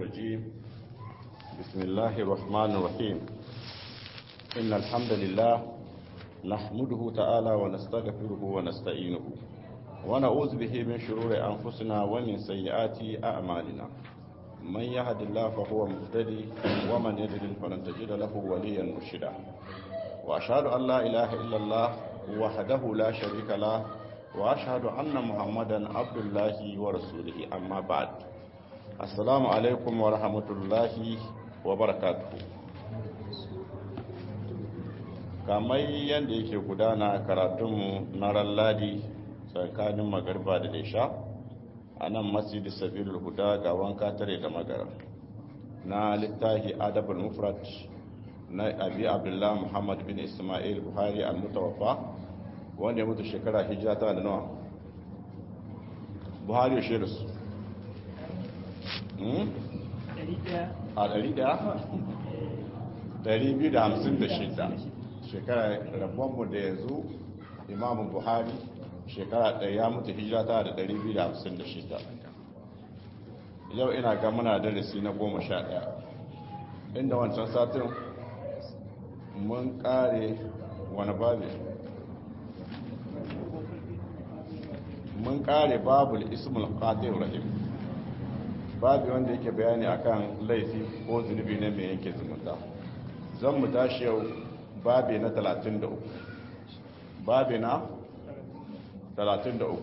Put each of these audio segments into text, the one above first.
الرجيم بسم الله الرحمن الرحيم إن الحمد لله نحمده تعالى ونستغفره ونستعينه ونعوذ به من شرور أنفسنا ومن سيئات أعمالنا من يهد الله فهو مهتدي ومن يضلل فلن تجد له وليا مرشدا وأشهد أن لا إله إلا الله وحده لا شريك له وأشهد أن محمدا عبد الله ورسوله أما بعد السلام عليكم ورحمة الله وبركاته kamar yadda yake gudana karatunmu na ralladi tsakanin magarba da daisha a nan masjidi sabilul huda ga wanka tare da magara na littahi adabul mufrat na abi abdullah muhammad bin ismail buhari al-mutawaffa wanda ya mutu shekara hijira ta da nawa buhari ya shirin su a 256 shekara rabonmu da yanzu imamu buhari shekara ɗaya ya mutu hijira ta da 256 yau ina ga muna darasi na goma sha ɗaya inda wancan satin mun ƙare wani babu mun ƙare babul ismul qadir rahim babu wanda yake bayani akan laifi ko zunubi ne mai yanke zumunta zan mu tashi yau babi na 33 babi na 33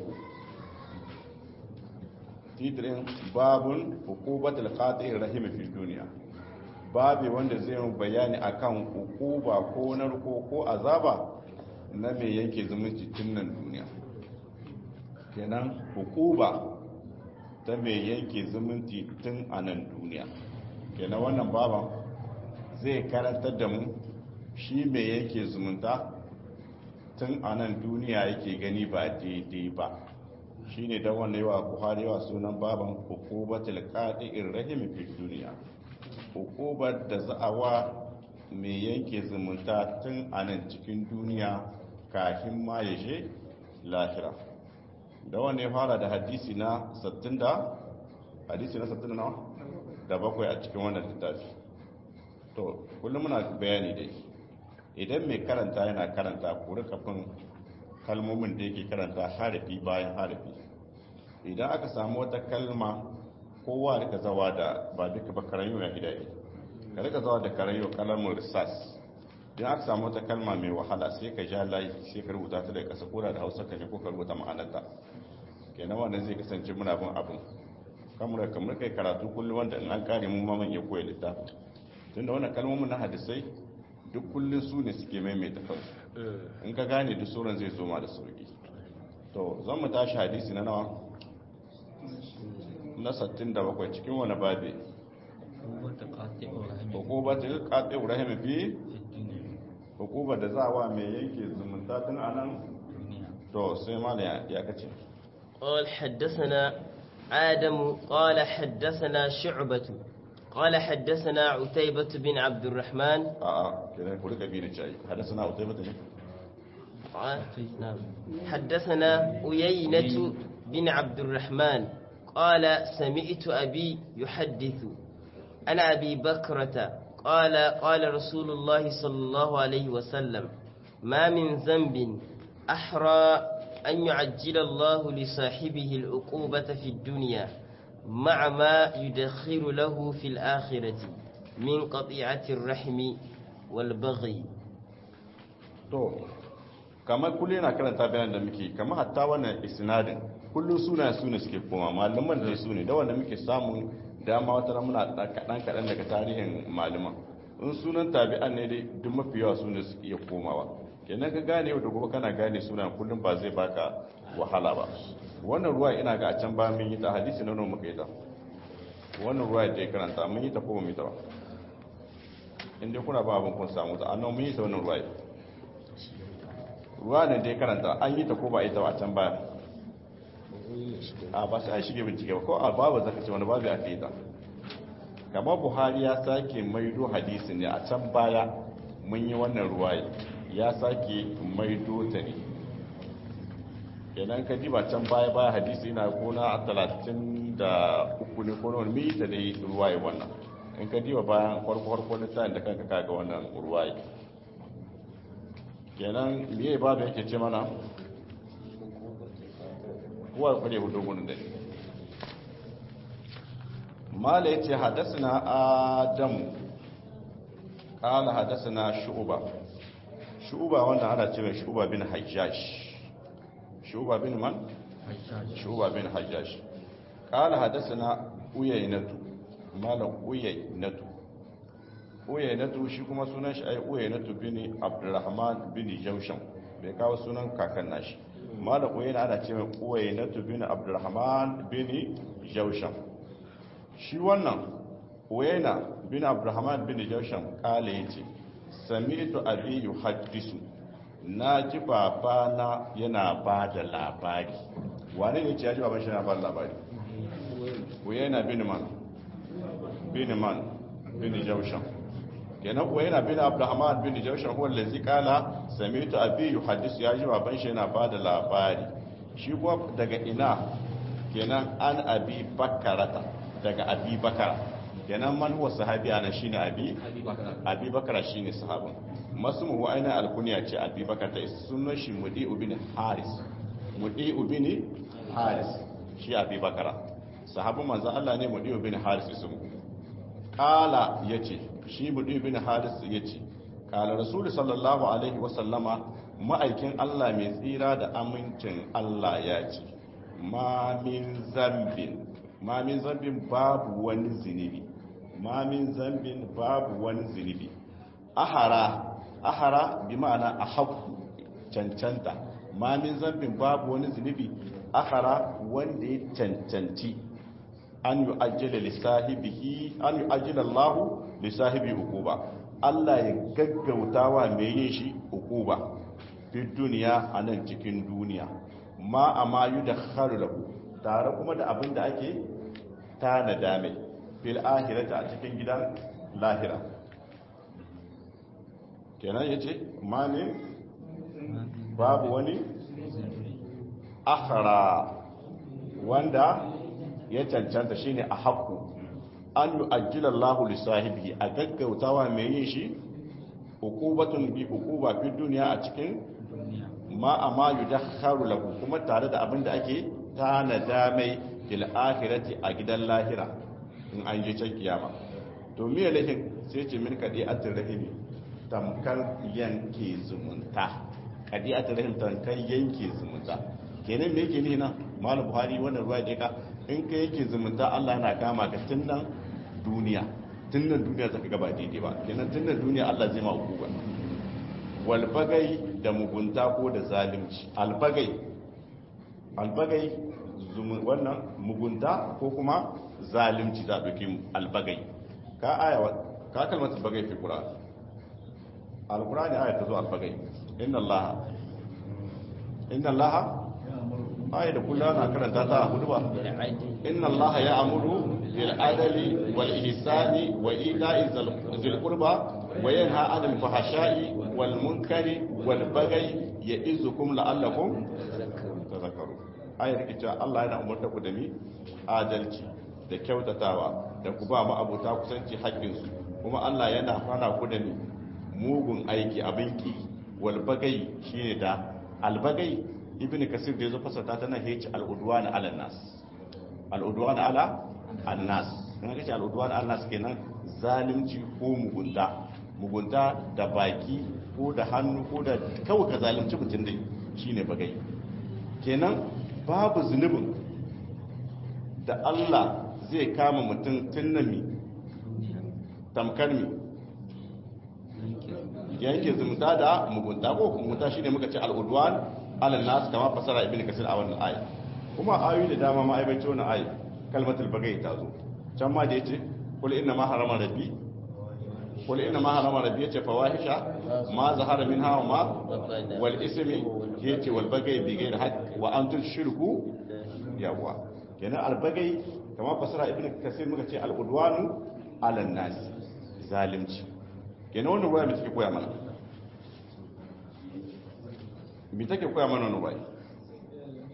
titirin babun hukubatul qadir rahim fi duniya babi wanda zai yi bayani akan hukuba ko narko ko azaba na mai yanke zumunci tun nan duniya kenan hukuba ta mai yanke zumunci tun a nan duniya kenan wannan baban zai karantar da mu shi mai yanke zumunta tun a nan duniya yake gani ba daidai ba shi ne don wanda yawa buhari yawa sunan baban hukubatul qadi'ir rahim fi duniya hukubar da za'awa mai yanke zumunta tun a nan cikin duniya kafin ma ya je lahira da wanda ya fara da hadisi na 60 da hadisi na 60 na da bakwai a cikin wannan littafi to kullum muna bayani dai idan mai karanta yana karanta kuri kafin kalmomin da yake karanta harafi bayan harafi idan aka samu wata kalma kowa rika zawa da ba duka ba karayo ya hidaye ka rika zawa da karayo kalamin risas idan aka samu wata kalma mai wahala sai ka ja layi sai ka rubuta ta da kasa koda da hausa ka ne ko ka rubuta ma'anarta kenan wannan zai kasance muna bin abin kamar kamar kai karatu kullum wanda in an kare mu ma ya koya littafi tunda wannan kalmomin na hadisai duk kullum su ne suke maimaita kansu in ka gane duk sauran zai zo ma da sauki to zan mu tashi hadisi na nawa na 67 cikin wani babe hukubatul qati rahim fi hukubar da za wa mai yanke zumunta tun anan to sai mala ya kace قال حدثنا آدم قال حدثنا شعبة قال حدثنا عتيبة بن عبد الرحمن اه كده كل كبير شيء حدثنا عتيبة نعم حدثنا أيينة بن عبد الرحمن قال سمعت أبي يحدث عن أبي بكرة قال قال رسول الله صلى الله عليه وسلم ما من ذنب أحرى أن يعجل الله لصاحبه العقوبة في الدنيا مع ما يدخر له في الآخرة من قطيعة الرحم والبغي to kamar kullum yana karanta bayan da muke kamar hatta wannan isnadin kullum suna su ne suke koma malaman da su ne da wanda muke samun dama wata muna kaɗan kaɗan daga tarihin malaman in sunan tabi'an ne dai duk mafi yawa su ne su iya komawa kenan ka gane yau da gobe kana gane sunan kullum ba zai baka wahala ba wannan ruwa ina ga a can ba mun yi ta hadisi na nan muka yi ta wannan ruwa da ya karanta mun yi ta ko mun yi ta ba inda kuna ba abin kun samu ta annan mun yi ta wannan ruwa ruwa ne da ya karanta an yi ta ko ba a yi ta ba a can baya a ba sai an shige bincike ba ko a babu zaka ce wani babu aka yi ta kamar buhari ya sake maido hadisi ne a can baya mun yi wannan ruwa ya sake maido ta ne kenan ka diba can baya baya hadisi ina kona a talatin da uku ne ko wani mita da yi ruwaye wannan in ka diba bayan farko farko na tsayin da kanka kaga wannan ruwaye kenan miye ba da yake ce mana kuwa kwade hudu gudun da mala ya ce hadasina adamu kala hadasina shu'uba shu'uba wanda ana ce mai shu'uba bin hajjash shu'uba bin man? shu'uba bin hajjash kala hadasina uyainatu mala uyainatu uyainatu shi kuma sunan shi ai uyainatu bin abdurrahman bin jaushan bai kawo sunan kakan nashi mala uyayna ana ce mai uyainatu bin abdurrahman bin jaushan shi wannan uyayna bin abdurrahman bin jaushan kale yace sami'tu abi yuhaddisu na ji babana yana ba da labari wane ne ce ya ji baban shi yana ba da labari uyayna bin man bin man bin jaushan kenan kuwa yana bin abdurrahman bin jaushan huwa allazi qala sami'tu abi yuhaddisu ya ji baban shi yana bada labari shi kuwa daga ina kenan an abi bakarata daga abi bakara kenan man huwa sahabi ana shine abi abi bakara shine sahabin masmu wa aina alkunya ce abi bakara ta sunan shi mudi'u bin haris mudi'u bin haris shi abi bakara sahabin manzo Allah ne mudi'u bin haris ismu kala yace shi buɗe bin haris ya ce kala rasulu sallallahu alaihi wasallama ma'aikin allah mai tsira da amincin allah ya ce mamin zambin mamin zambin babu wani zunubi mamin zambin babu wani zunubi ahara ahara bi ma'ana a haku cancanta mamin zambin babu wani zunubi ahara wanda ya cancanci an yi ajiyar lissahibihi an yi ajiyar allahu lissahibi ukuba Allah ya gaggauta wa mai yin shi ukuba fi duniya a nan cikin duniya ma a mayu da harulahu tare kuma da abin da ake tanada mai fil ahirata a cikin gidan lahira kenan ya ce ma ne babu wani akhara wanda ya cancanta shine a haku an yi ajiyar lahu lissahibi a gaggautawa mai yin shi hukubatun bi hukuba fi duniya a cikin ma a ma yi dakharu lahu kuma tare da abin da ake tanada mai fil akhirati a gidan lahira in an je can kiyama to miya lahin sai ce min kadi atir rahimi tamkar yanke zumunta kadi atir rahim tamkar yanke zumunta kenan me yake ni na malam buhari wannan ruwa da ka in ka yake zumunta Allah yana kama ka tun nan duniya tun nan duniya zaka gaba daidai ba kenan tun nan duniya Allah zai ma hukuma wal bagai da mugunta ko da zalunci albagai albagai wannan mugunta ko kuma zalunci za dauki albagai ka aya ka kalmar bagai fi qur'an alqur'ani aya ta zo albagai inna allaha inna allaha aya da kullum ana karanta ta a hudu ba inna allaha ya amuru bil adali wal ihsani wa ita'i zil qurba wa yanha 'anil fahsha'i wal munkari wal baghi ya'izukum la'allakum tadhakkarun ayar take cewa Allah yana umarta ku da mi adalci da kyautatawa da ku ba mu abota kusanci haƙƙin su kuma Allah yana fara ku da mi mugun aiki abin ki wal baghi shine da al baghi ibn kasir da ya zo fasata tana heci al'udwan ala nas al'udwan ala annas in aka ce al'udwan ala nas kenan zalunci ko mugunta mugunta da baki ko da hannu ko da kawai ka zalunci mutum dai shine bagai kenan babu zunubin da Allah zai kama mutum tunnami tamkar mi yanke zumunta da mugunta ko mugunta shine muka ce al'udwan alal nas kama fasara ibn kasir a wannan aya kuma ayoyi da dama ma aibace wannan aya kalmatul bagai ta zo can ma da yace qul inna ma harama rabbi qul inna ma harama rabbi yace fawahisha ma zahara minha wa ma wal ismi yace wal bagai bi ghairi haqq wa an tushriku yawa kenan al bagai kama fasara ibn kasir muka ce al udwanu alal nas zalimci kenan wannan waya mai take koya mana mi take koya mana wani bai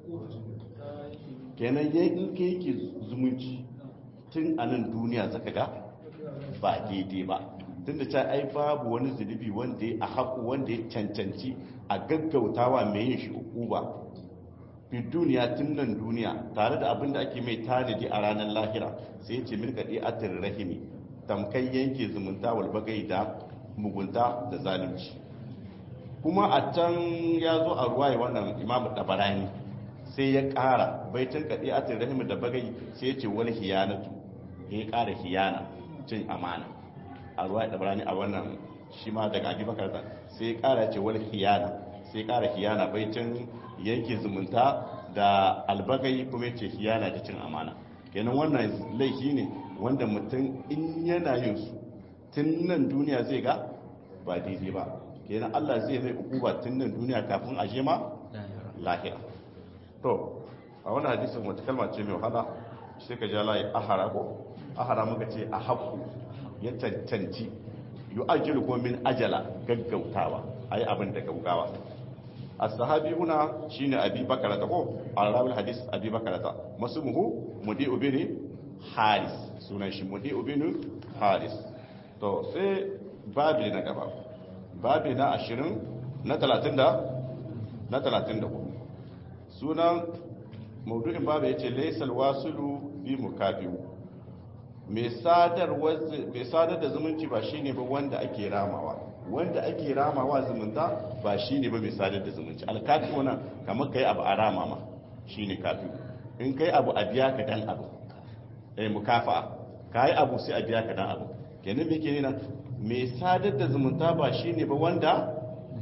kenan in kai yake zumunci tun a nan duniya zaka ga ba daidai ba tun da ta ai babu wani zunubi wanda a haku wanda ya cancanci a gaggautawa mai yin shi uku ba fi duniya tun nan duniya tare da abin da ake mai tanadi a ranar lahira sai ce milka ɗi atir rahimi tamkai yanke zumunta walbagai da mugunta da zalunci kuma a can ya zo a ruwaye wannan imamu dabarani sai ya ƙara baitin kaɗi atir rahimi da bagai sai ya ce wani hiyanatu ya ƙara hiyana cin amana a ruwaye dabarani a wannan shi ma daga abubakar sai ya ƙara ce wani hiyana sai ya ƙara hiyana baitin yanke zumunta da albagai kuma ce hiyana da cin amana kenan wannan laifi ne wanda mutum in yana yin su tun nan duniya zai ga ba daidai ba kenan Allah zai mai ukuba tun nan duniya kafin a ma lahira to a wani hadisin wata kalma ce mai wahala sai ka ja layi ahara ko ahara muka ce a haku ya cancanci yu'ajjilu ko min ajala gaggautawa ayi abin da gaggawa الصحابي هنا شين أبي بكرة هو الراوي الحديث أبي بكرة مسمه مديء بن حارس سنة شي مديء بن حارس to sai babi na gaba babi na ashirin na talatin da na talatin da hudu sunan maudu'in babi ya ce laisal wasulu bi mukabiyu mai sadar da zumunci ba shine ba wanda ake ramawa wanda ake ramawa zumunta ba shi ne ba mai sadar da zumunci alkafi wana kamar ka yi abu a rama ma shi ne kafi in ka yi abu a biya ka dan abu eh mukafa ka yi abu sai a biya ka dan abu kenan me ke nuna mai sadar da zumunta ba shi ne ba wanda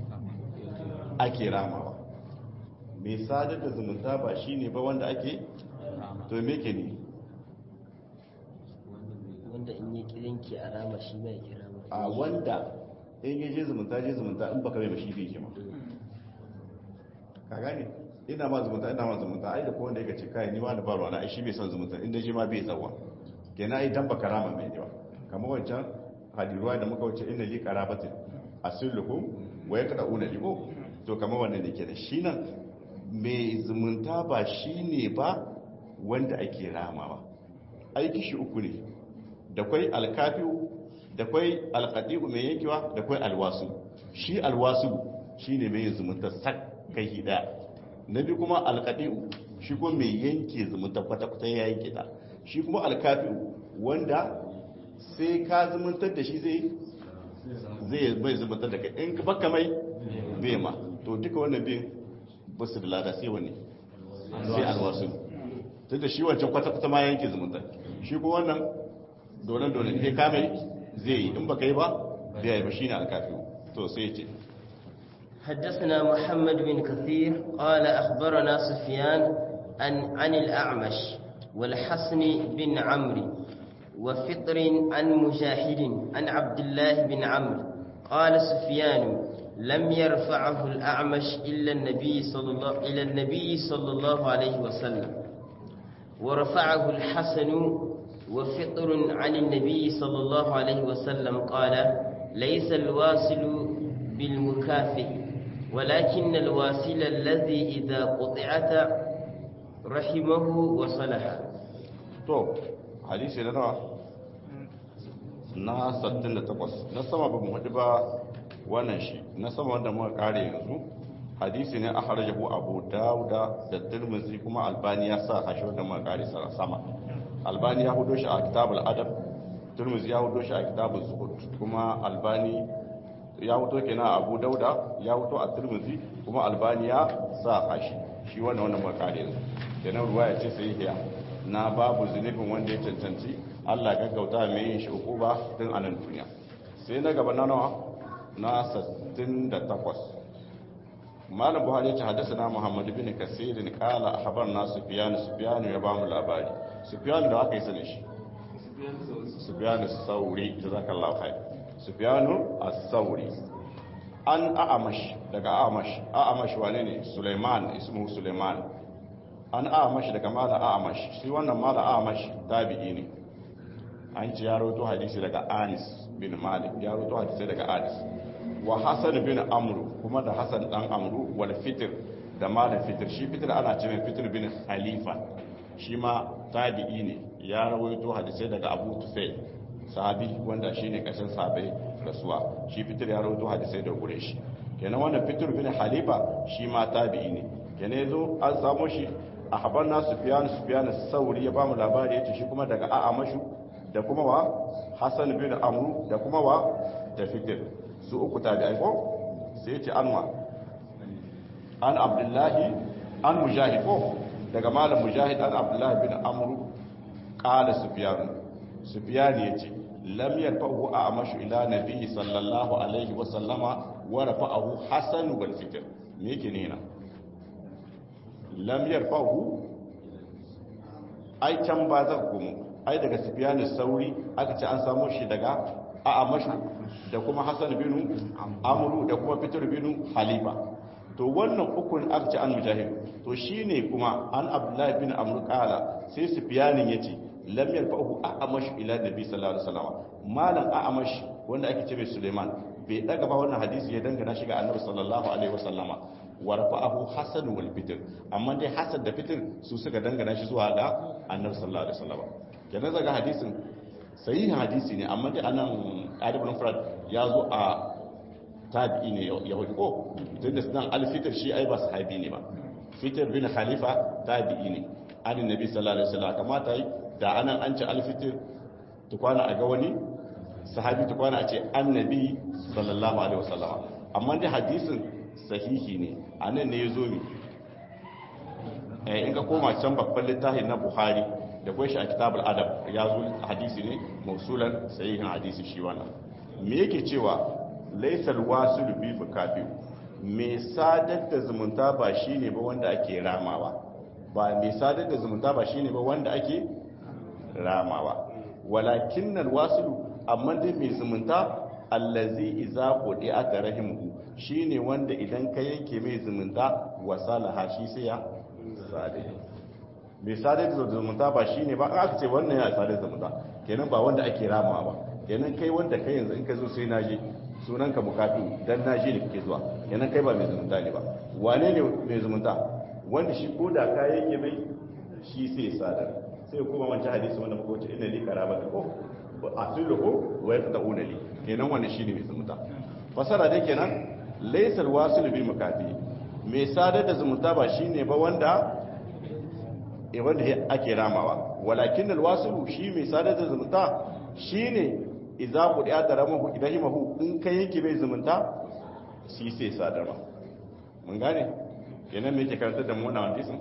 ake ramawa mai sadar da zumunta ba shi ne ba wanda ake to me ke ne wanda in yi kirinki a rama shi mai kira a wanda in yi je zumunta je zumunta in baka mai mashi bai kima ka gane ina ma zumunta ina ma zumunta ai da ko wanda yake ce kai ni ma da barwa na ai shi bai son zumunta inda shi ma bai tsawa kenan ai dan baka rama mai yawa kamar wancan hadiruwa da muka wuce inna li qarabatin asluhum wa yaqrauna liko to kamar wannan ne kenan shi nan mai zumunta ba shine ba wanda ake ramawa aiki shi uku ne da kwai alkafiu da kwai alkadi'u mai yankewa da kwai alwasu shi alwasu shi ne mai zumunta sak kai hida na bi kuma alkadi'u shi kuma mai yanke zumunta kwata-kwata ya yanke ta shi kuma alkafi'u wanda sai ka zumuntar da shi zai zai bai zumuntar da kai in baka mai bai ma to duka wannan bin basu da lada sai wani sai alwasu tun da shi wancan kwata-kwata ma yanke zumunta shi kuma wannan donan-donan sai ka mai zai yi in baka yi ba bai yi ba shine alkafi to sai ce حدثنا محمد بن كثير قال أخبرنا سفيان عن, عن الأعمش والحسن بن عمرو وفطر عن مجاهد عن عبد الله بن عمرو قال سفيان لم يرفعه الأعمش إلا النبي صلى الله إلى النبي صلى الله عليه وسلم ورفعه الحسن وفطر عن النبي صلى الله عليه وسلم قال ليس الواصل بالمكافئ ولكن الواصل الذي إذا قطعت رحمه وصلح to hadisi na nawa na 68 na sama ba mu haɗu ba wannan shi na sama wanda muka kare yanzu hadisi ne a harajahu abu dauda da tirmizi kuma albani ya sa hashi wanda muka kare sama albani ya hudo shi a kitabul adab turmuzi ya hudo shi a kitabul zuhud kuma albani ya hudo kenan a abu dauda ya hudo a turmuzi kuma albani ya sa hashi shi wannan wannan makare yanzu kenan ruwa ya ce sai hiya na babu zunubin wanda ya cancanci Allah gaggauta mai yin shi ba tun a nan duniya sai na gaba na nawa na 68 malam buhari ya ce haddasa na muhammad bin kasirin kala a habar na sufiyanu sufiyanu ya ba mu labari sufiyanu da aka yi sani shi sufiyanu sauri da zaka lafai sufiyanu a sauri an a'amash daga a'amash a'amash wane ne suleiman ismu suleiman an a'amash daga mala a'amash shi wannan mala a'amash tabi'i ne an ci ya roto hadisi daga anis bin malik ya roto hadisi daga anis wa hasan bin amru kuma da hasan dan amru wal fitr da malam fitir shi fitir ana ce mai fitir bin khalifa shi ma tabi'i ne ya rawaito hadisai daga abu tufai sahabi wanda shi ne ƙasar sahabai rasuwa shi fitir ya rawaito hadisai da gure shi kenan wannan fitir bin khalifa shi ma tabi'i ne kenan yazo an samu shi a habar na sufiyan sufiyan sauri ya ba mu labari ya ce shi kuma daga a'amashu da kuma wa hassan bin amru da kuma wa da fitir su uku tabi'ai ko sai ce anwa an abdullahi an mujahid ko daga malam mujahid an abdullahi bin amru qala sufyan sufyan yace lam yarfa'u a'mashu ila nabi sallallahu alaihi wa sallama wa rafa'ahu hasan wal fitr me yake ne na lam yarfa'u ai can ba za ku mu ai daga sufyan sauri aka ce an samu shi daga a'mashu da kuma hasan bin amru da kuma fitr bin halifa to wannan ukun aka ce an mujahid to shine kuma an abdullahi bin amr qala sai sufyanin yace lam yarfa'u a'amash ila nabi sallallahu alaihi wasallam malam a'amash wanda ake ce mai suleiman bai daga ba wannan hadisi ya dangana shi ga annabi sallallahu alaihi wasallama wa rafa'ahu hasan wal fitr amma dai hasan da fitr su suka dangana shi zuwa ga annabi sallallahu alaihi wasallama kenan zaga hadisin sahihin hadisi ne amma dai anan adibul mufrad ya zo a tabi'i ne ya hudu ko tun da sunan alfitar shi ai ba sahabi ne ba fitar bin khalifa tabi'i ne anin nabi sallallahu alaihi wasallam kamata yi da anan an ci alfitar tukwana a ga wani sahabi tukwana a ce annabi sallallahu alaihi wasallam amma dai hadisin sahihi ne anan ne ya zo ne in ka koma can babban littafin na buhari da kwai shi a kitabul adab ya zo hadisi ne mausulan sahihin hadisi shi wannan me yake cewa laisal wasul bi fukafi me sadar da zumunta ba shine ba wanda ake ramawa ba me sadar da zumunta ba shine ba wanda ake ramawa walakinnal wasul amma dai mai zumunta allazi iza qudi aka rahimu shine wanda idan ka yanke mai zumunta wasalaha shi sai ya sadar mai sadar da zumunta ba shine ba aka ce wannan ya sadar da zumunta kenan ba wanda ake ramawa ba kenan kai wanda kai yanzu in ka zo sai naje sunanka bukatu dan naje ne kake zuwa kenan kai ba mai zumunta ne ba wane ne mai zumunta wanda shi ko da ka yake mai shi sai sadar sai kuma wancan hadisi wanda muka wuce inna li karabata ko asilu ko wa yaqtauna li kenan wannan shine mai zumunta fasara dai kenan laysal wasil bi mukafi mai sadar da zumunta ba shine ba wanda e wanda ake ramawa walakin alwasilu shi mai sadar da zumunta shine idza qudiya daramahu idahimahu in kai yake bai zumunta shi sai sadarwa mun gane kenan me yake karanta da mu wannan hadisin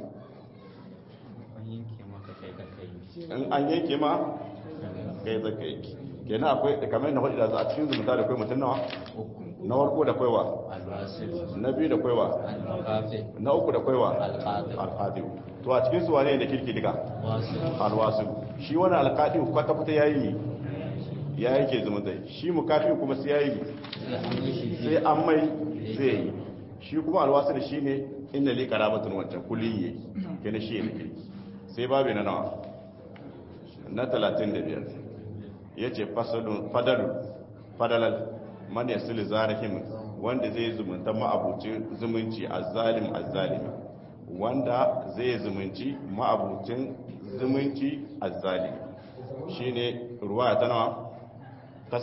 in an yanke ma kai zaka yake kenan akwai kamar yadda hudu da za a cikin zumunta da kai mutum nawa na warko da kwaiwa na biyu da kwaiwa na uku da kwaiwa alƙadiru to a cikin su wane da kirki diga alwasu shi wani alƙadiru kwata-kwata ya yi ya yake zumunta shi mukafi kuma sai ya yi sai an mai zai yi shi kuma alwasu da shi ne inda li karabatun wancan kulin yi gani shi ne kirki sai babu na nawa na 35 ya ce fadalar man ya sili zarihim wanda zai zumunta ma'abucin zumunci a zalim a zalimi wanda zai zumunci ma'abucin zumunci a zalimi shi ne ruwa ta nawa ta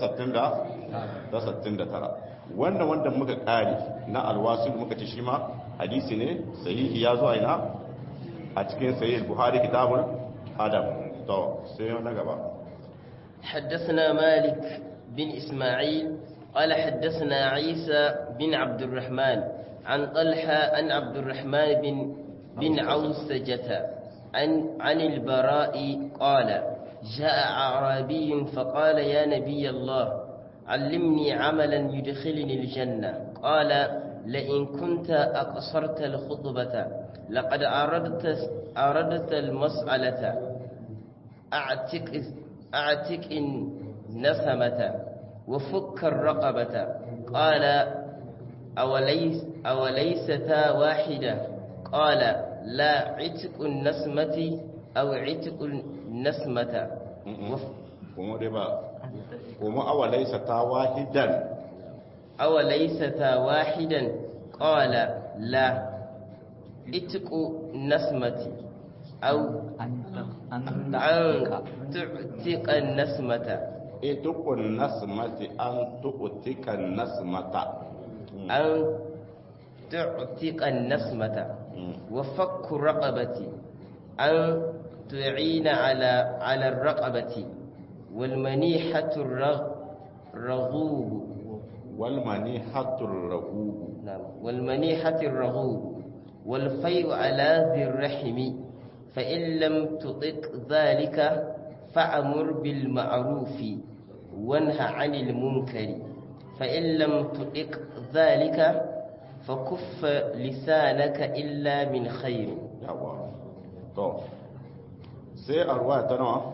69 wanda wanda muka kari na alwasu muka ci shi ma hadisi ne sahihi ya zuwa ina a cikin sahih buhari kitabul adab to sai na gaba حدثنا مالك بن إسماعيل قال حدثنا عيسى بن عبد الرحمن عن طلحة عن عبد الرحمن بن بن عوسجة عن عن البراء قال جاء أعرابي فقال يا نبي الله علمني عملا يدخلني الجنة قال لئن كنت أقصرت الخطبة لقد أردت أردت المسألة أعتق أعتق النسمة وفك الرقبة قال أوليس أوليستا واحدة قال لا عتق النسمة أو عتق النسمة kuma dai ba kuma awalaisa ta wahidan أوليستا واحدا قال لا itiku nasmati au an an ta'aka tu'tiqa nasmata itukun nasmati an tu'tikan nasmata an tu'tiqa nasmata wa fakku raqabati an tu'ina ala ala raqabati wal manihatu raghub wal manihatur rahubu نعم والمنيحة الرغوب والفيء على ذي الرحم فإن لم تطق ذلك فأمر بالمعروف وانهى عن المنكر فإن لم تطق ذلك فكف لسانك إلا من خير yawa to sai a ruwa ta nawa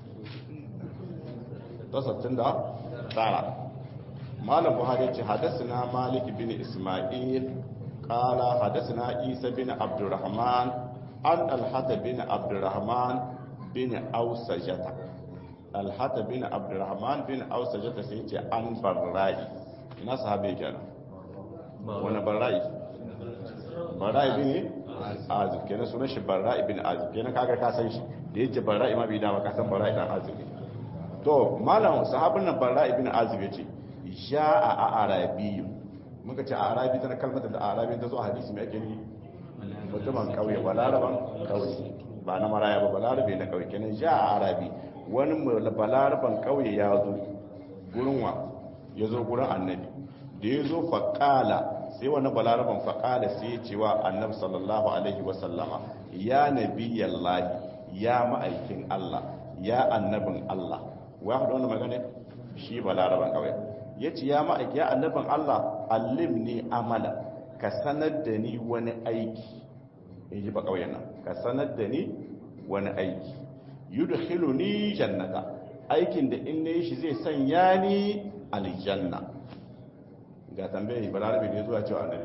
ta sattin da tara malam buhari ce hadasina malik bin ismail kala hadasina isa bin abdurrahman an alhata bin abdurrahman bin ausajata alhata bin abdurrahman bin ausajata sai ce an barra'i ina sahabe kenan wani barra'i barra'i bin azib kenan sunan shi barra'i bin azib kenan kaga ka san shi da yake barra'i ma bai dama ka san barra'i dan azib ne to malam sahabin nan barra'i bin azib yace ja'a a arabiyyu muka ce a arabi tana kalmar da arabi ta zo a hadisi mai ake ni mutumin kauye balaraban kauye ba na maraya ba balarabe na kauye kenan ja'a a arabi wani balaraban kauye ya zo gurin wa ya zo gurin annabi da ya zo faƙala sai wani balaraban faƙala sai ya cewa annabi sallallahu alaihi wasallama ya nabi yallahi ya ma'aikin Allah ya annabin Allah wa haɗa wani magana shi balaraban kawai ya ce ya ma'aiki ya annabin Allah allim ne amala ka sanar da ni wani aiki in ji ba kawai nan ka sanar da ni wani aiki yudkhilu ni jannata aikin da in ne shi zai sanya ni aljanna ga tambayi balarabe ne zuwa cewa annabi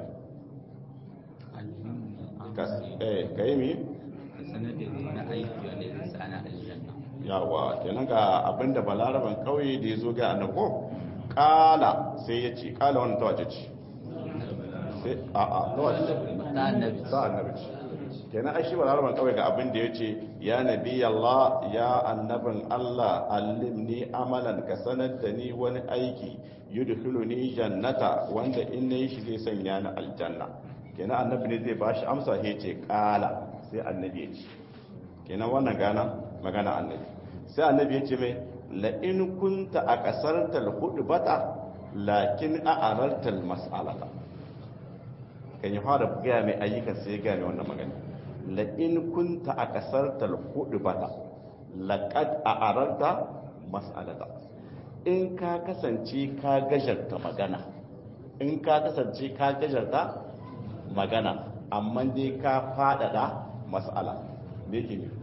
ka yi mi? sanar da wani aiki wanda zai sa ana aljanna yawa kenan ga abinda balaraban kauye da ya zo ga annabo kala sai ya ce kala wani tawace ce sai a a tawace ta annabi ta annabi ce kenan ai shi balaraban kauye ga abin da ya ce ya nabi Allah ya annabin Allah allimni amalan ka sanar da ni wani aiki yudkhiluni jannata wanda in nayi shi zai sanya ni aljanna kenan annabi ne zai bashi amsa sai ce kala sai annabi ya ce kenan wannan gana magana annabi sai annabi ya ce mai la in kunta a kasartal bata lakin a arartal mas'alata kan yi fara gaya mai ayyukan sai ya gaya mai wannan magana la in kunta a kasartal bata laqad a ararta mas'alata in ka kasance ka gajarta magana in ka kasance ka gajarta magana amma dai ka fadada mas'ala me yake ne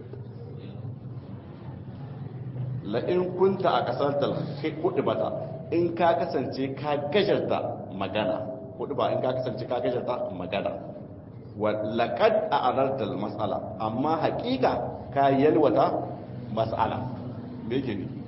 la'in kunta a kasar kudu bata in ka kasance ka gajarta magana kudu ba in ka kasance ka gajarta magana laƙad a arartar matsala amma haƙiƙa ka yalwata matsala me yake ne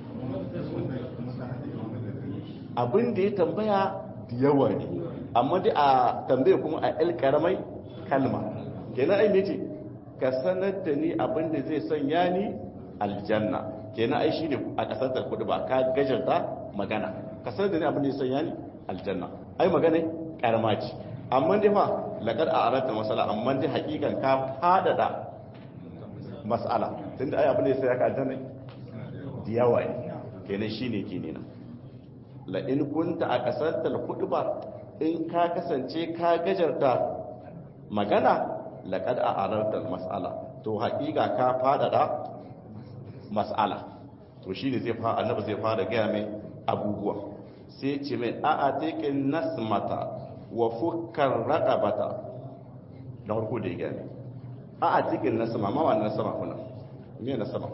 abin da ya tambaya da yawa ne amma dai a tambaye kuma a el karamai kalma kenan ai ce ka sanar da ni abin da zai sanya ni aljanna kenan ai shine a kasar da kudu ba ka gajarta magana ka sanar da ni abin da zai sanya ni aljanna ai magana karama ce amma dai fa laqad a'rata masala amma dai hakikan ka fadada mas'ala tunda ai abin da zai sanya ka aljanna da yawa ne kenan shine kenan la in kunta a kasar da kudu ba in ka kasance ka gajarta magana laƙad a arartar mas'ala to haƙiƙa ka faɗaɗa mas'ala to shi ne annabi zai fara gaya mai abubuwa sai ce mai a a tekin nasmata wa fukar raɗabata da harko da ya gaya mai a a tekin nasma ma wani nasma kuna me nasma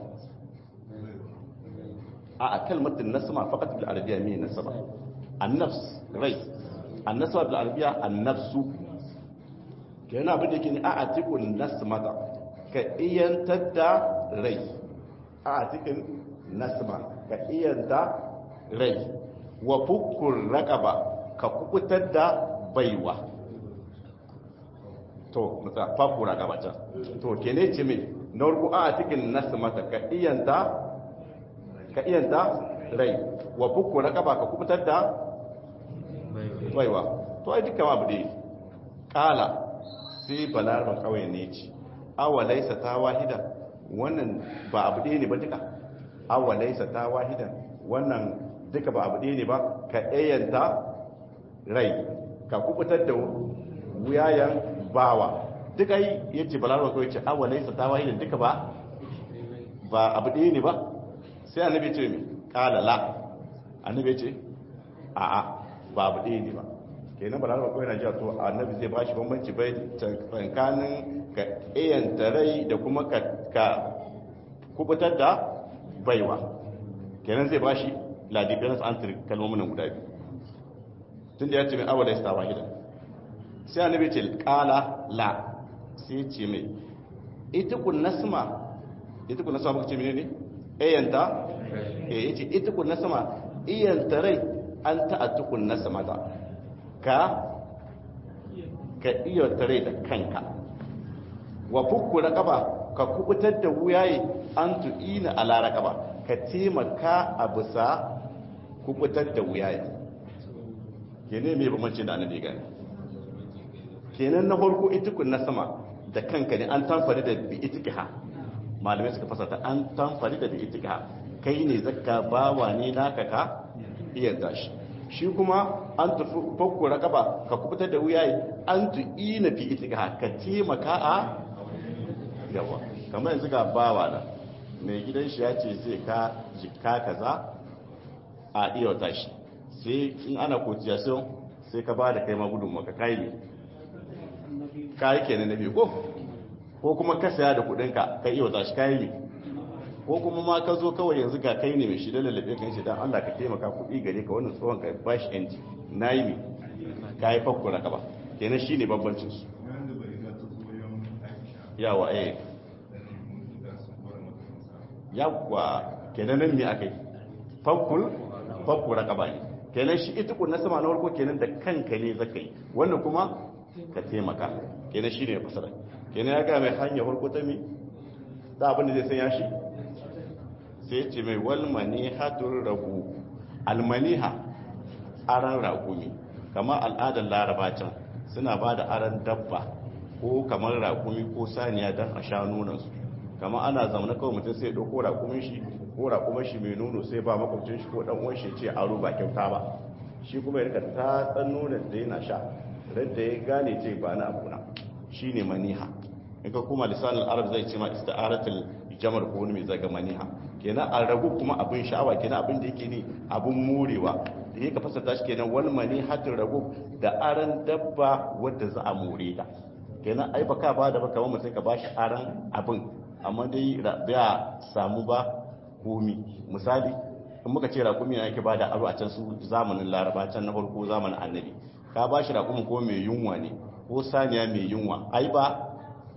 a a kalmatin nasma faƙat bil arabiya me nasma annafs rai annasma bil arabiya annafsu kenan abin da ke ne a atikun nasmata ka iyantar da rai a atikin nasma ka iyanta rai wa fukun raƙaba ka kukutar da baiwa to mutsa fakku raqaba can to kene ce me na ruku a cikin nasu mata ka iyanta ka iyanta rai wa fukku raqaba ka kubutar da baiwa to ai dukkan abu dai kala sai balarban kawai ne ce awa laisa ta wahida wannan ba abu ɗaya ne ba duka awa laisa ta wahida wannan duka ba abu ɗaya ne ba ka ɗayanta rai ka kubutar da wuyayen bawa duka yi ya ce balarban kawai ce awa laisa ta wahida duka ba ba abu ɗaya ne ba sai annabi ce mai kala la annabi ce a'a ba abu ɗaya ne ba kenan ba lalaba kawai na jiya to annabi zai ba shi bambanci bai tsakanin ka iyanta rai da kuma ka kubutar da baiwa kenan zai ba shi ladifiyarsa an tiri kalmomin guda biyu tun da ya ce mai awa da ya stawa gida sai annabi ce kala la sai ce mai ita kun nasma ita kun nasma baka ce mene ne iyanta eh yace ita kun nasma iyanta rai an ta'attukun nasma ta ka ka iya tare da kanka wa fukku raqaba ka kubutar da wuyaye an tu'ina ala raqaba ka taimaka a bisa kubutar da wuyaye kene me bambanci da annabi gani kenan na farko itikun na sama da kanka ne an tamfari da bi itikha malamai suka fasata an tamfari da bi itikha kai ne zakka bawa ne naka ka iya dashi shi kuma an tafi fakko raqaba ka kubutar da wuyaye an tu'ina fi itika ka taimaka a yawa kamar yanzu ga bawa da mai gidan shi ya ce zai ka jikka kaza a iya wata shi sai in ana kotiyasiyon sai ka ba da kai ma gudun maka kai ne kayi kenan na biyu ko ko kuma ka saya da kudinka ka iya wata shi kayi ne ko kuma ma ka zo kawai yanzu ga kai ne mai shi da lallabe kan shi dan Allah ka taimaka kuɗi gare ka wannan tsohon ka bashi yanci nayi mi ka yi fakko raka ba kenan shine bambancin su yawa eh yawa kenan nan me akai fakkul fakko raka ba ne kenan shi ita kun na sama na farko kenan da kanka ne zaka yi wannan kuma ka taimaka kenan shine fasara kenan ya ga mai hanya farko ta mi da abin da zai sanya shi sai ce mai walmani hatun ragu almaniha aran rakumi kamar al'adar larabacin suna ba da aran dabba ko kamar rakumi ko saniya don a sha nunansu kamar ana zamana kawai mutum sai ɗauko rakumin shi ko rakumin shi mai nuno sai ba makwabcin shi ko ɗan uwan shi ce aro ba kyauta ba shi kuma ya rika ta tsan nunan da yana sha da ya gane ce ba na abuna shi ne maniha in ka kuma lisanin arab zai ce ma ista'aratul jamar ko wani mai zaga maniha kenan a ragu kuma abin sha'awa kenan abin da yake ne abin morewa da yake fasata shi kenan wal manihatul ragu da aran dabba wadda za a more ta kenan ai baka ba da baka mutum ka bashi aran abin amma dai ba samu ba komi misali in muka ce raƙumi yake ba da aro a can su zamanin laraba can na farko zamanin annabi ka bashi raƙumi ko mai yunwa ne ko saniya mai yunwa ai ba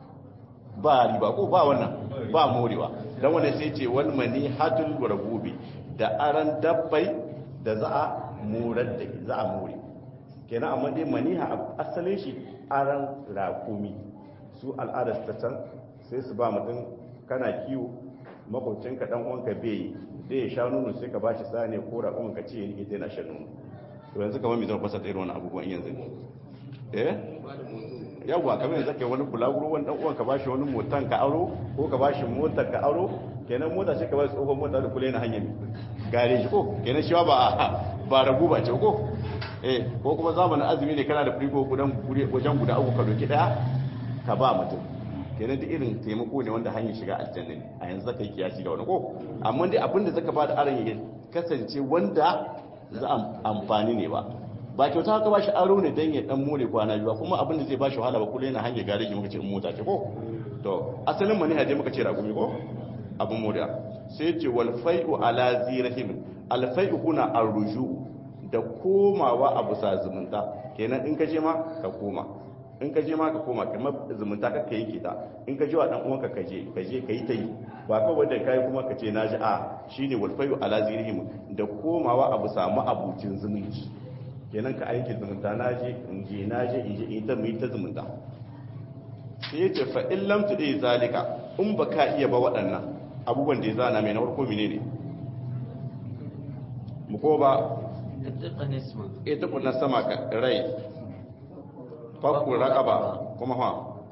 ba riba ko ba wannan ba morewa don wanda sai ce wani mani hatul guragubi da aran dabbai da za a morar da za a more kenan amma dai maniha asalin shi aran rakumi su al'adar ta can sai su ba mutum kana kiwo makwabcinka dan uwanka bai zai sha nono sai ka bashi sani ko rakumin ka ce yake yana shan nono to yanzu kamar me zan fasa irin wannan abubuwan yanzu ne eh yawwa kamar yanzu kai wani bulaguro wani dan uwan ka bashi wani motan ka aro ko ka bashi motar ka aro kenan mota ce ka bashi tsohon mota da kula na hanyar gareji ko kenan shi ba ba ragu ba ce ko eh ko kuma zamanin azumi ne kana da frigo gudan wajen guda uku ka doki daya ka ba mutum kenan duk irin taimako ne wanda hanyar shiga aljanna ne a yanzu zaka yi kiyasi da wani ko amma dai abin da zaka bada aron ya kasance wanda za amfani ne ba ba kyauta haka ba shi aro ne don ya dan more kwana biyu kuma abin da zai ba shi wahala ba kula yana hanyar gareji muka ce mota ce ko to asalin mani haje muka ce ragumi ko abin moriya sai ce wal fai'u ala zirahim al fai'u kuna arruju da komawa a bisa zumunta kenan in ka je ma ka koma in ka je ma ka koma kamar zumunta ka yi kita in ka je wa dan uwanka ka je ka je ka yi ta yi ba kawai da kai kuma ka ce na ji a shine wal fai'u ala zirahim da komawa a bisa ma'abucin zumunci kenan ka aiki zumunta na je in je na je in je in ta mu ta zumunta sai yace fa in lam tudi zalika in baka iya ba waɗannan abubuwan da ya zana mai na farko menene mu ko ba ita kunna sama ka rai fakku raqaba kuma ha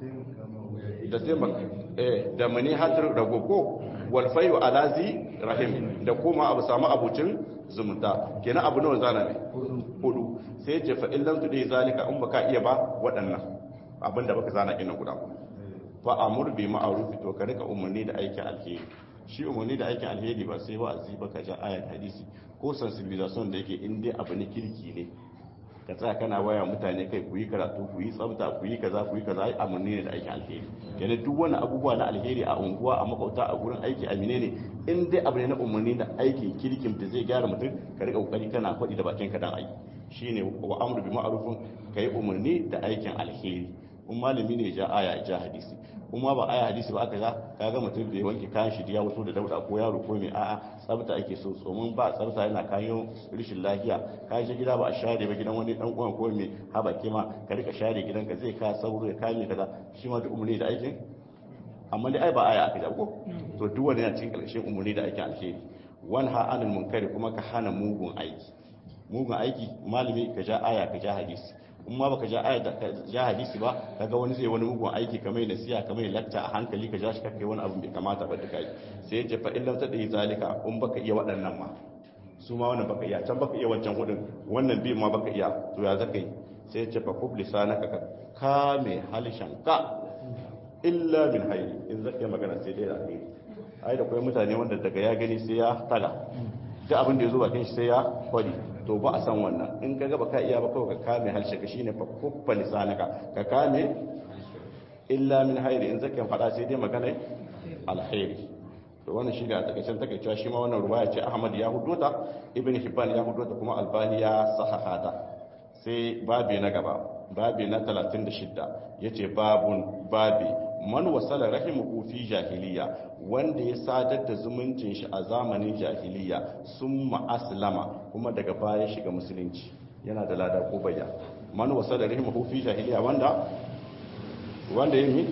da sai eh da mani hatar ragoko wal fayu alazi rahim da kuma abu samu abucin zumunta kenan abu nawa zana ne hudu sai ce fa illan tu dai zalika in baka iya ba waɗannan abinda baka zana ina guda fa amur bi ma'ruf to ka rika umarni da aikin alheri shi umarni da aikin alheri ba sai ba azi baka ja ayat hadisi ko sensibilization da yake in dai abu ne kirki ne ka tsaya kana waya mutane kai ku yi karatu ku yi tsafta ku yi kaza ku yi kaza ai amanni ne da aikin alheri kenan duk wani abubuwa na alheri a unguwa a makauta a gurin aiki a menene in dai abu ne na umarni da aikin kirkin da zai gyara mutum ka rika kokari kana faɗi da bakin ka dan aiki shine wa amru bi ma'rufin kai umarni da aikin alheri in malami ne ja aya ja hadisi kuma ba aya hadisi ba aka ga kaga mutum bai wanke kayan shi ya wato da dauda ko yaro ko mai a'a tsafta ake so tsomin ba tsafta yana kayan rishin lafiya ka je gida ba a share ba gidan wani dan uwan ko mai haba kima ka rika share gidanka zai ka sauro ya kame kaza shi ma duk umarni da aikin amma dai ai ba aya aka ko to duk wani yana cikin karshen umarni da aikin alheri wan ha anil munkari kuma ka hana mugun aiki mugun aiki malami ka ja aya ka ja hadisi in ma baka ja aya da ja hadisi ba kaga wani zai wani mugun aiki kamar nasiha kamar lakta a hankali ka ja shi kai wani abu bai kamata ba duka yi sai yace fa illam ta dai zalika in baka iya waɗannan ma su ma wannan baka iya can baka iya wancan hudun wannan bi ma baka iya to ya zaka yi sai yace fa kub lisanaka ka kame halishan ka illa min hayri in zaka yi magana sai dai da kai ai da kai mutane wanda daga ya gani sai ya taga duk abin da ya zo bakin shi sai ya kwari to ba a san wannan in ka gaba ka iya ba kawai ka kame harshe ka shine fa kuffa lisanaka ka kame illa min hairi in zaka faɗa sai dai magana alkhairi to wannan shi da takaicen takaicewa shi ma wannan ruwaya ce Ahmad ya hudota Ibn Hibban ya hudota kuma Albani ya sahahata sai babi na gaba babi na 36 yace babun babi man wasala rahimuhu fi jahiliya wanda ya sadar da zumuncin shi a zamanin jahiliya summa aslama kuma daga baya shiga musulunci yana da lada ko bayya man wasala rahimuhu fi jahiliya wanda wanda yin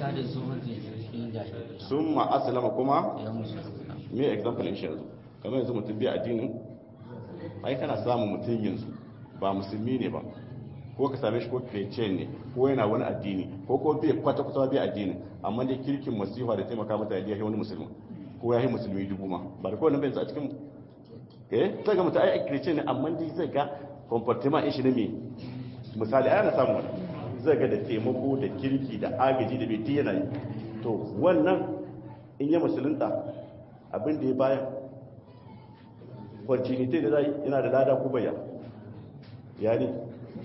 summa aslama kuma me example in shi yanzu kamar yanzu mutum bi addinin ai kana samun mutum yanzu ba musulmi ne ba ko ka same shi ko christian ne ko yana wani addini ko ko bai kwata kwata bai addini amma dai kirkin masifa da taimaka mata ya yi wani musulmi ko ya yi musulmi dubu ma ba da kowane bai a cikin eh zai ga mutum ai christian ne amma dai zai ga comportement shi ne me misali ai ana samu wani zai ga da taimako da kirki da agaji da bai yana yi to wannan in ya musulunta abin da ya bayan continuity da zai yana da lada ko baya ya ne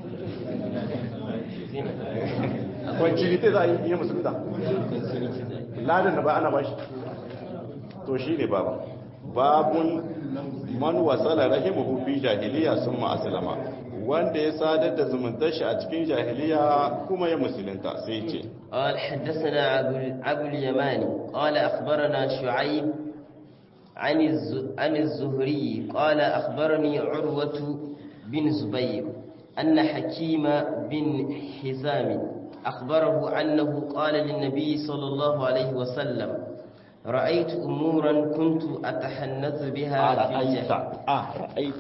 kwancilite za a yi musulunta ladan da ba ana ba shi to shi ne baba babun man wasala rahimahu fi jahiliya sun ma'asalama wanda ya sadar da zumuntar shi a cikin jahiliya kuma ya musulunta sai ce قال حدثنا أبو اليماني قال أخبرنا شعيب عن عن الزهري قال أخبرني عروة بن زبير أن حكيم بن حزام أخبره أنه قال للنبي صلى الله عليه وسلم رأيت أمورا كنت أتحنث بها في أرأيت الجاهلية أرأيت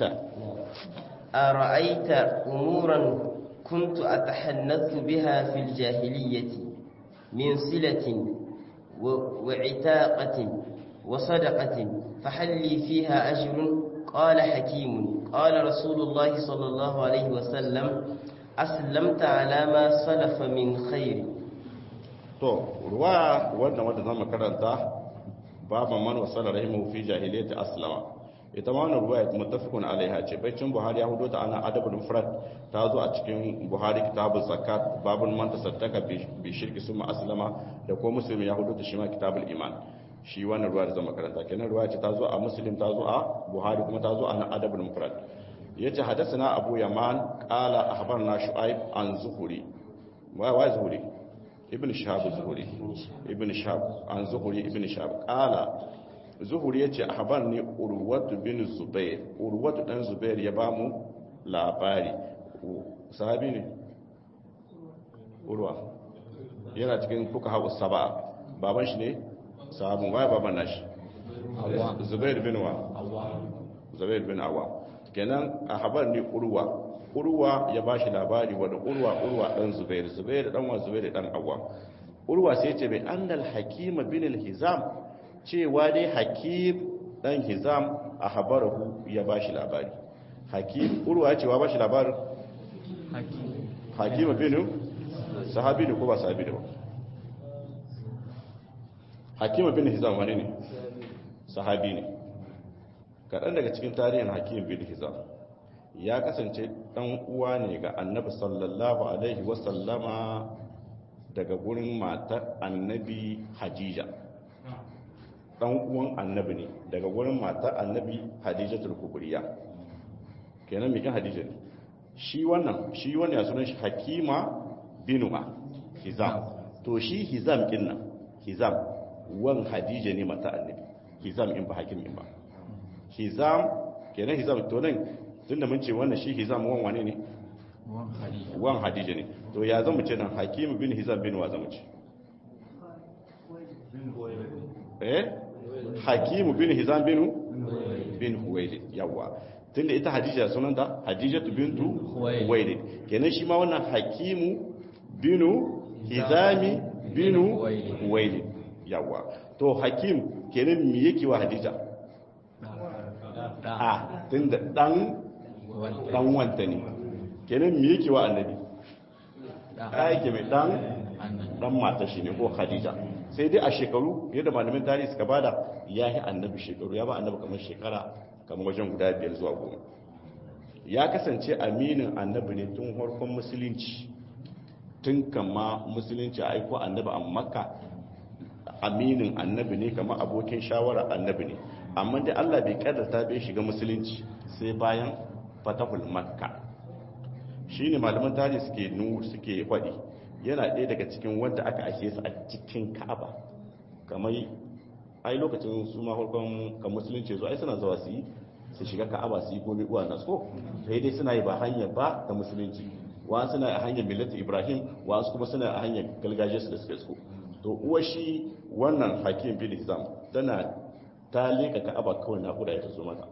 أرأيت أمورا كنت أتحنث بها في الجاهلية من صلة و- وعتاقة وصدقة فهل لي فيها أجر قال حكيم قال رسول الله صلى الله عليه وسلم أسلمت على ما سلف من خير to ruwa wannan wanda zama karanta baban man wasala rahimu fi jahiliyyati aslama ita ma wannan ruwa muttafiqun alaiha ce baicin buhari ya hudo ta ana adabul mufrad ta zo a cikin buhari kitabul zakat babul man tasaddaka bi shirki summa aslama da ko muslim ya hudo ta shi ma kitabul iman shi wannan ruwa da zama karanta kenan ruwa ce ta zo a muslim ta zo a buhari kuma ta zo a nan adabul mufrad yace hadathana abu yaman qala akhbarna shu'aib an zuhuri wa wa zuhuri ibn shahab zuhuri ibn shahab an zuhuri ibn shahab qala zuhuri yace ahbarni urwatu bin zubair urwatu dan zubair ya bamu labari sahabi ne urwa yana cikin fuka hawa saba baban shi ne sahabin waye baban nashi zubair bin wa zubair bin awa kenan a habar ne urwa urwa ya ba shi labari wadda urwa urwa dan zubair zubair dan wa zubair dan awa urwa sai ce bai annal hakima bin al-hizam cewa dai hakim dan hizam a habarahu ya ba shi labari hakim urwa ya cewa ba shi labarin hakima bin sahabi ne ko ba sahabi ne ba hakima bin hizam wani ne sahabi ne kaɗan daga cikin tarihin hakim bin hizam ya kasance ɗan uwa ne ga annabi sallallahu alaihi wasallama daga gurin matar annabi hajija ɗan uwan annabi ne daga gurin matar annabi hajija tulkuburiya kenan mikin hajija ne shi wannan shi wannan ya sunan shi hakima binuma hizam to shi hizam kinnan hizam wan hadija ne mata annabi hizam in ba hakim in ba hizam kenan hizam to nan tunda mun ce wannan shi hizam wan wane ne wan hadija ne to ya zama ce nan hakim bin hizam bin wa zama ce eh hakim bin hizam bin bin huwailid yawa tunda ita hadija sunanta hadijatu bintu huwailid kenan shi ma wannan hakimu binu hizami binu huwailid yawa to hakim kenan me yake wa hadija a tunda dan dan wanta ne kenan me yake wa annabi da yake mai dan dan mata shi ne ko hadija sai dai a shekaru yadda malamin tarihi suka bada ya yi annabi shekaru ya ba annabi kamar shekara kamar wajen guda biyar zuwa goma ya kasance aminin annabi ne tun harkon musulunci tun kama musulunci a aiko annabi a makka aminin annabi ne kama abokin shawara annabi ne amma da allah bai kaddata bai shiga musulunci sai bayan fatahul makka shi ne malaman tarihi suke nu suke faɗi yana ɗaya daga cikin wanda aka ake su a cikin ka'aba kamar ai lokacin su ma farkon kan musulunci zuwa ai suna zuwa su yi su shiga ka'aba su yi gobe uwa na so sai dai suna yi ba hanyar ba ta musulunci wa suna a hanyar millata ibrahim wa su kuma suna a hanyar galgajiyar su da suka so to uwa shi wannan hakim bin hizam tana ta leka ka'aba kawai naƙuda ya ta zo mata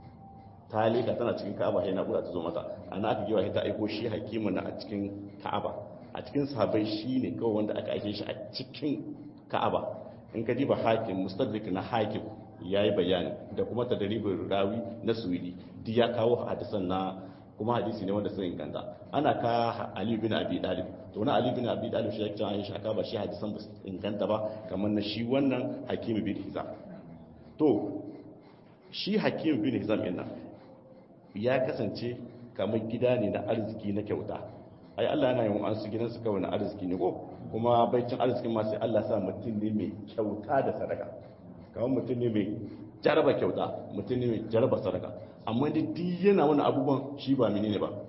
ta leka tana cikin ka'aba sai naƙuda ta zo mata ana aka giwa ta aiko shi hakimin na a cikin ka'aba a cikin sahabai shi ne kawai wanda aka aike shi a cikin ka'aba in ka diba hakim mustadrik na hakim ya yi bayani da kuma tadaribin rawi na suwidi duk ya kawo hadisan na kuma hadisi ne wanda sun inganta ana ka ali bin abi dalib to na ali bin abi dalib shi ya ce an shaka ba shi hadisan ba inganta ba kamar na shi wannan hakim bin hizam to shi hakim bin hizam yana ya kasance kamar gida ne na arziki na kyauta ai Allah yana yin an su gidansu kawai na arziki ne ko kuma baicin arzikin ma sai Allah sa mutum ne mai kyauta da sadaka kamar mutum ne mai jaraba kyauta mutum ne mai jaraba sadaka amma da duk yana wani abubuwan shi ba mini ne ba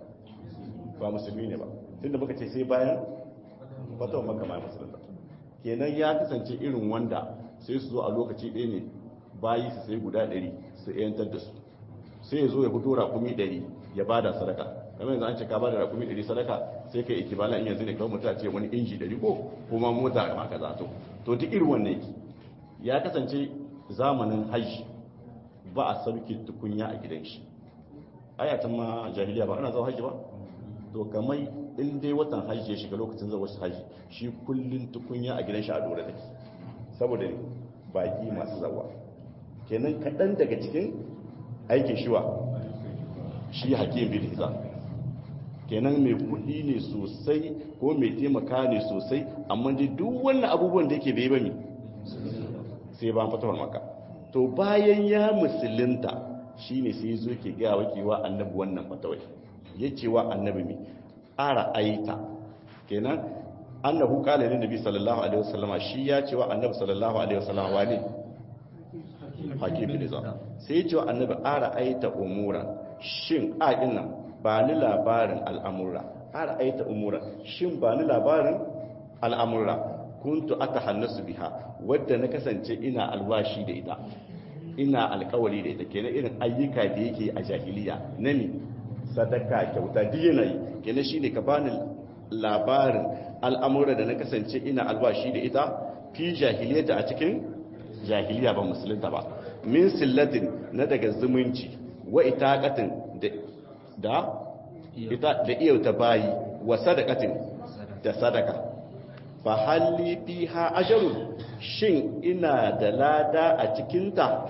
ba musulmi ne ba tunda muka ce sai bayan fatawa maka ma musulunta kenan ya kasance irin wanda sai su zo a lokaci ɗaya ne bayi su sai guda ɗari su yantar da su sai ya zo ya fito raƙumi ɗari ya bada sadaka kamar yanzu an ce ka bada raƙumi ɗari sadaka sai kai ikibala in yanzu ne kawai mutum ce wani inji ɗari ko kuma mota ma kaza to to duk irin wannan yake ya kasance zamanin hajji ba a sauke tukunya a gidan shi ayatan ma jahiliya ba ana zuwa hajji ba to kamar in dai watan hajji ya shiga lokacin zuwa wasu hajji shi kullun tukunya a gidan shi a dore take saboda baki masu zawa kenan kaɗan daga cikin aikin shiwa shi hakim bin hizam kenan mai kuɗi ne sosai ko mai taimaka ne sosai amma dai duk wannan abubuwan da yake bai ba mi sai ba fatawar maka to bayan ya musulunta shine sai zo ke gaya wakewa annabi wannan fatawai ya ce wa annabi mi ara aita kenan annahu qala lin nabi sallallahu alaihi wasallama shi ya ce wa annabi sallallahu alaihi wasallama wani hakim bin za sai ya ce wa annabi ara aita umura shin a nan ba ni labarin al'amura ara aita umura shin ba ni labarin al'amura kuntu aka hannasu biha wadda na kasance ina alwashi da ita ina alkawari da ita kenan irin ayyuka da yake a jahiliya na ne sadaka kyauta duk yana yi kenan shine ka bani labarin al'amura da na kasance ina albashi da ita fi jahiliyata a cikin jahiliya ba musulunta ba min sillatin na daga zumunci wa itaqatin da da ita da iyauta bayi wa sadaqatin da sadaka fa halli fiha ajrun shin ina da lada a cikin ta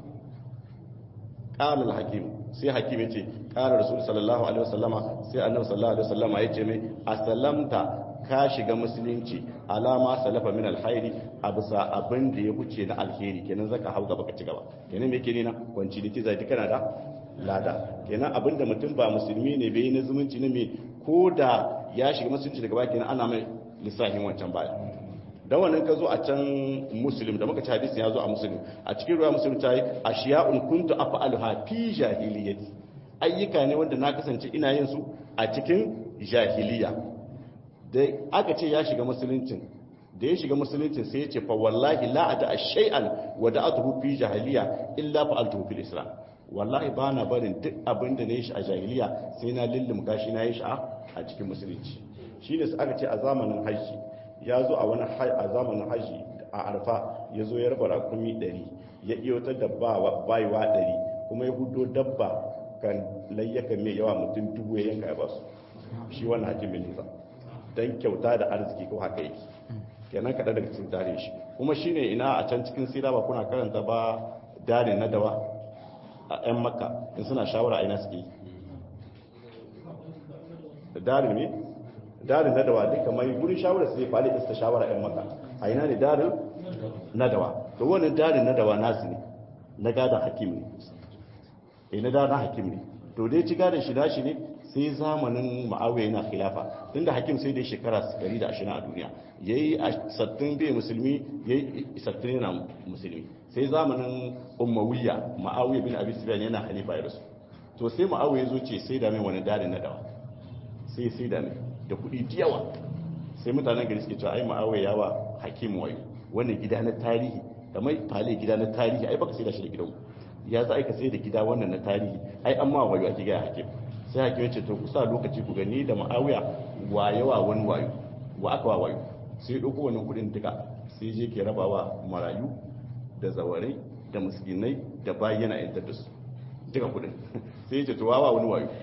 qala al-hakim sai hakim yace qala rasul sallallahu alaihi wasallama sai annabi sallallahu alaihi wasallama yace mai asalamta ka shiga musulunci alama salafa min alkhairi a bisa abin da ya wuce na alheri kenan zaka hau gaba ka ci gaba kenan me yake nina kwanci da tiza duka na da lada kenan abin da mutum ba musulmi ne bai na zumunci ne me ko da ya shiga musulunci daga baki kenan ana mai lissafin wancan baya dan wannan ka zo a can muslim da muka ci hadisi ya zo a muslim a cikin ruwa muslim ta yi ashiya'un kuntu af'aluha fi jahiliyyati ayyuka ne wanda na kasance ina yin su a cikin jahiliya da aka ce ya shiga musuluncin da ya shiga musuluncin sai ya ce fa wallahi la ada shay'an wa da'atuhu fi jahiliya illa fa'altuhu fil islam wallahi ba na barin duk abin da na yi shi a jahiliya sai na lullumka shi na yi shi a cikin musulunci shi ne su aka ce a zamanin hajji ya zo a wani a zamanin hajji a arfa ya zo ya raba rakumi ɗari ya iya wata dabba bayiwa ɗari kuma ya hudo dabba kan layyaka mai yawa mutum dubu ya yanka ya basu shi wannan hakimin nisa don kyauta da arziki ko haka yake kenan kaɗa daga cikin tare shi kuma shine ina a can cikin sira ba kuna karanta ba darin na dawa a 'yan makka in suna shawara ina suke da darin ne darin na dawa duka mai gurin shawara su zai fali ista shawara 'yan makka a ina ne darin na dawa da wannan darin na dawa nasu ne na gadon hakim ne e na gadon hakim ne to dai ci gadon shi dashi ne sai zamanin ma'awiyar yana khilafa tunda hakim sai dai shekara 120 a duniya yayi a sattin bai musulmi yayi sattin yana musulmi sai zamanin ummawiyya ma'awiyar bin abi sufyan yana halifa ya rasu to sai ma'awiyar zo ce sai da mai wani dare na dawa sai sai da mai da kuɗi yawa sai mutanen gari suke cewa ai ma'awiyar yawa hakim wayo wannan gida na tarihi kamar fale gida na tarihi ai baka sai da shi da gidan ya za ka sai da gida wannan na tarihi ai amma wayo ake gaya hakim sai hakim ya ce to ku sa lokaci ku gani da ma'awiya wa yawa wani wayo wa aka wa wayo sai ɗauko wannan kuɗin duka sai je ke rabawa marayu da zawarai da muskinai da bayi yana yantar da su duka kuɗin sai ya ce to wawa wani wayo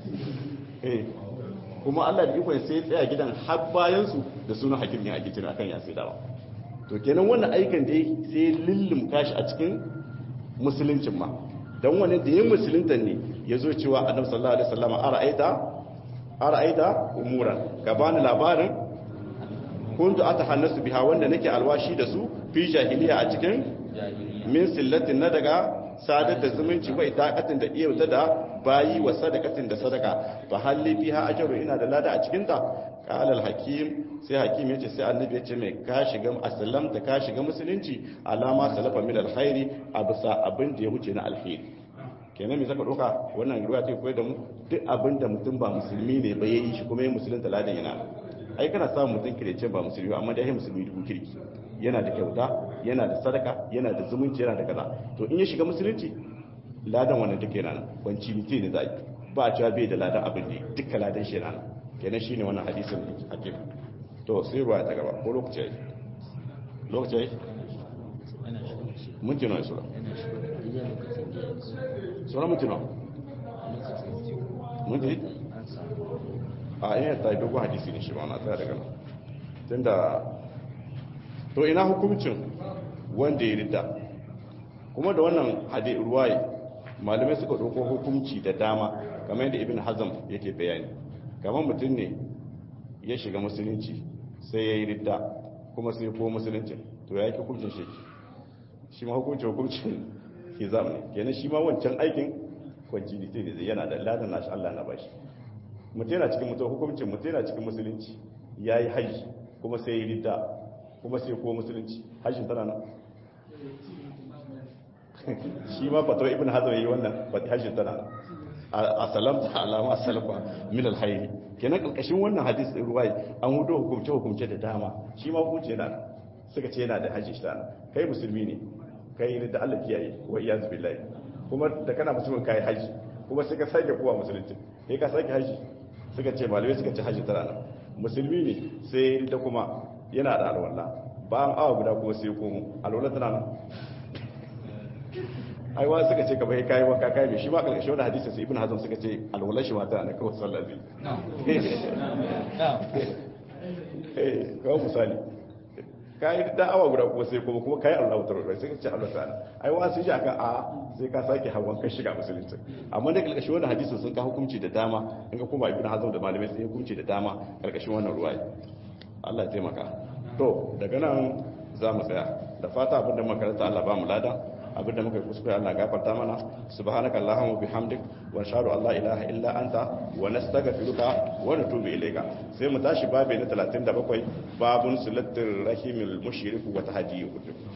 kuma Allah da ikon sai ya tsaya gidan har bayan su da sunan hakim ne ake tuna akan ya sai dawa to kenan wannan aikan dai sai lullum kashi a cikin musuluncin ma don wani da yin musulunta ne ya zo cewa annabi sallallahu alaihi wasallam ara'aita ara'aita umuran ka bani labarin kuntu atahannasu biha wanda nake alwashi da su fi jahiliya a cikin min sillatin na daga sadar da zumunci wai taqatin da iyauta da bayi wa sadaqatin da sadaka fa halli fiha ajru ina da lada a cikin ta qala al hakim sai hakim yace sai annabi yace mai ka shiga aslamta ka shiga musulunci alama salafa min al khairi absa abin da ya wuce na alheri kenan me zaka doka wannan ruwa ta koyar da mu duk abin da mutum ba musulmi ne ba yayi shi kuma ya musulunta ladan yana ai kana samun mutum kirece ba musulmi amma dai musulmi dubu kirki yana da kyauta yana da sadaka yana da zumunci yana da kaza to in ya shiga musulunci ladan wannan duka yana nan wanci mutum ne zai ba a cewa bai da ladan abin da duka ladan shi yana nan kenan shine wannan hadisin hakim to sai ruwa ta gaba ko lokaci yayi lokaci yayi mun ji nawa sura sura mun ji nawa mun ji a ina ta yi dogon hadisi ne shi ba na tsaya daga nan tunda to ina hukuncin wanda ya rida kuma da wannan hadi ruwaye malamai suka ɗauko hukunci da dama kamar yadda ibn hazm yake bayani kamar mutum ne ya shiga musulunci sai ya yi ridda kuma sai ko musulunci to ya yi hukuncin shi shi ma hukuncin hukuncin hizam ne kenan shi ma wancan aikin kwanci ne yana da ladan nashi Allah na bashi mutum yana cikin mutum hukuncin mutum yana cikin musulunci ya yi hajji kuma sai ya yi ridda kuma sai ko musulunci hajjin tana nan shi ma fatawar ibn hazar yi wannan hajjin tana nan a salamta alama salfa min alhairi kenan kalkashin wannan hadis din ruwai an hudo hukumce hukumce da dama shi ma hukunci yana nan suka ce yana da hajji shi tana kai musulmi ne kai ne da Allah kiyaye wa iyaz billahi kuma da kana musulmin kai hajji kuma sai ka sake kowa musulunci kai ka sake hajji suka ce malamai suka ce hajji tana nan musulmi ne sai da kuma yana da alwala bayan awa guda kuma sai komo alwala tana nan ai wa suka ce ka bai kai wanka kai mai shi ma karshe wani hadisin sai ibn hazm suka ce alwala shi mata na kawai sallah zai eh kawai misali kai da awa guda kuma sai kuma kuma kai Allah ta rubuta sai ka ce Allah ta'ala ai wa sai aka a sai ka sake hawan kai shiga musulunci amma da kalkashi wannan hadisin sun ka hukunci da dama in ka kuma ibn hazm da malamai sai hukunci da dama kalkashin wannan ruwaya Allah ya taimaka to daga nan za mu tsaya da fata abinda makaranta Allah ba mu lada abinda muka kuskure Allah gafarta mana subhanaka allahumma bihamdik wa nashhadu an la ilaha illa anta wa nastaghfiruka wa natubu ilayka sai mu tashi babu na 37 babun silatul rahimil mushrik wa tahdiyu